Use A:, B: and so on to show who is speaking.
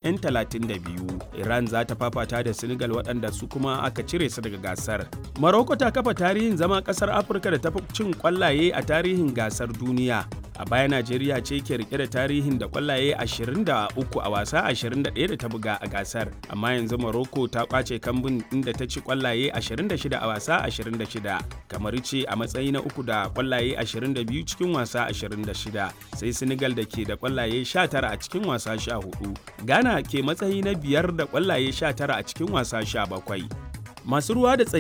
A: 'yan 32. Iran za ta fafata da Senegal waɗanda su kuma aka cire su daga gasar. Morocco ta kafa tarihin zama ƙasar Afirka da ta fi cin ƙwallaye a tarihin gasar duniya. A baya Najeriya ce ke rike da tarihin da ƙwallaye 23 a wasa 21 da ta buga a gasar. Amma yanzu Morocco ta ƙwace kambun inda ta ci ƙwallaye 26 a wasa 26. Kamar ce a matsayi na uku da ƙwallaye 22 cikin wasa 26. Sai Senegal da ke da ƙwallaye 19 a cikin wasa 14. Ghana ke matsayi na biyar da ƙwallaye 19 a cikin wasa 17. Masu ruwa da